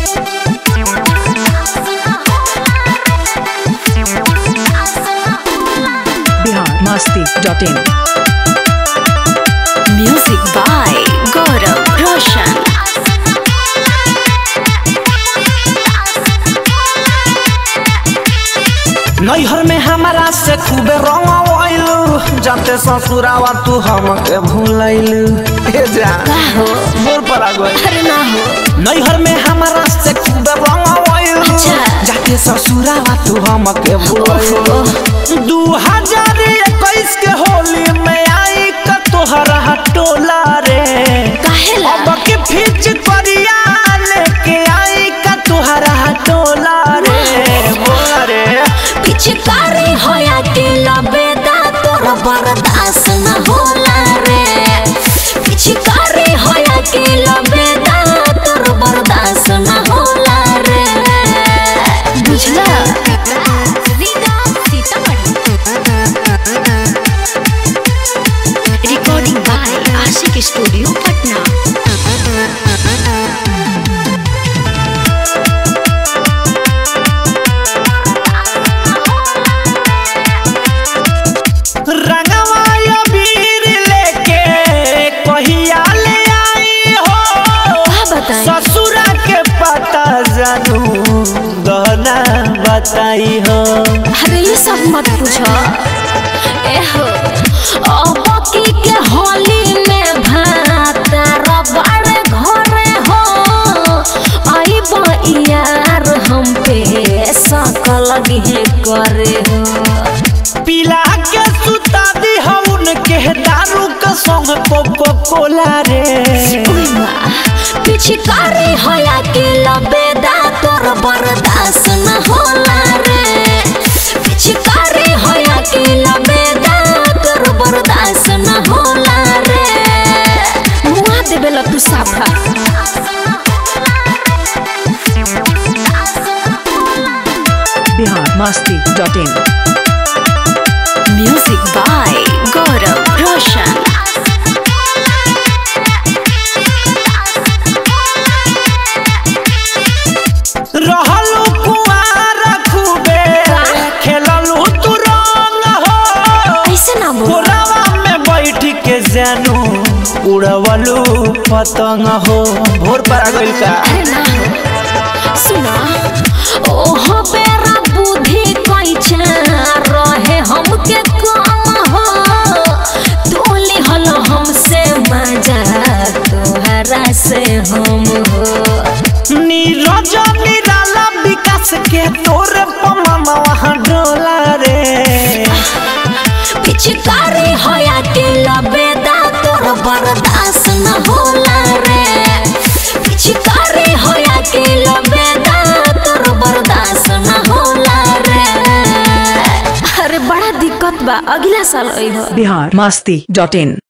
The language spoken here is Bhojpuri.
Bihar Masti dot in music by Gaurav Roshan नैहर में हमारा से खूबे रंग जाते ससुरावा तू हमके भूलैलू हे जा हो मोर पर आ गई अरे ना हो नैहर में हमारा से खूबे रंग अच्छा। जाते ससुरावा तू हमके भूलैलू दू हजार इक्कीस के होली में आई का तोहरा टोला रे काहेला अब के फिच करिया लेके आई का तोहरा टोला रे बोला रे पिचकारी होया के लबेदा तोर बर्दाश्त न होला रे पिचकारी होया के लबेदा तोर बर्दाश्त न होला रे बुझला recording by Ashiq studio Patna रंगवा अबीर लेके कहिया ले आई हो का बताई ससुरा के पता जानू गहना बताई हो अरे ये सब मत पूछो ए हो अब की के होली में भात रबड़ घरे हो आई यार हम पे सकल गे करे हो पिला के सुता दी हो उनके दारू का संग कोको कोला रे ओए माँ, पिचकारी होया के लबेदा तोर बर्दाश्त न होला रे पिचकारी होया के लबेदा तोर बर्दाश्त न होला रे मुआ देबे ला तू साफा Bihar Masti dot in music by Gaurav Roshan रहलू कुआर खूबे खेललू तू रंग हो ऐसे ना बोल कोरावा में बैठ के जानू उड़वलू पतंग हो भोर पर आ गइल का अरे ना हो सुना ओहो बेरा बुद्धि कैचा रहे हमके कम हो तोली हल हमसे मजा तोहरा से हम हो नीरज निराला विकास के तोरे पमनवा डोला रे पिचकारी होया के लबेदा तोर बर्दाश्त न होला रे पिचकारी होया के लबेदा तोर बर्दाश्त न होला रे अरे बड़ा दिक्कत बा अगला साल अइहो बिहार मस्ती डॉट इन